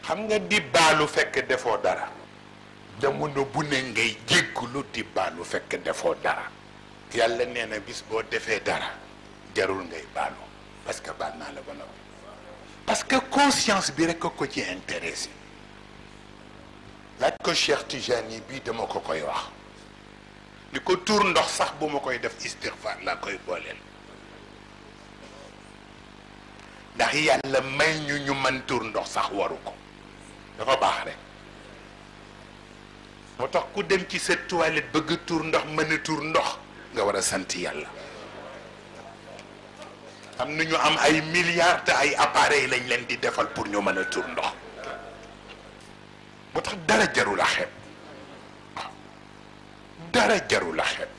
xam nga di baalu fekk defoo dara jamono bu ne ngay jéggulu di baalu fekk defoo dara yàlla nee na bis boo defee dara jarul ngay baalu parce que baal naa la ba noppi parce que conscience bi rek ko ci intéressé laaj ko Cheikh Tijani bii dama ko koy wax ni ko tuur ndox sax bu ma koy def istigfaar laa koy booleel ndax yàlla may ñu ñu mën tuur ndox sax waru ko dafa baax rek moo tax ku dem ci sa toilette bëgg tuur ndox mën a tuur ndox nga war a sant yàlla am na ñu am ay milliards te ay appareils lañ leen di defal pour ñu mën a tuur ndox moo tax dara jarul a xeeb waaw dara jarul a xeeb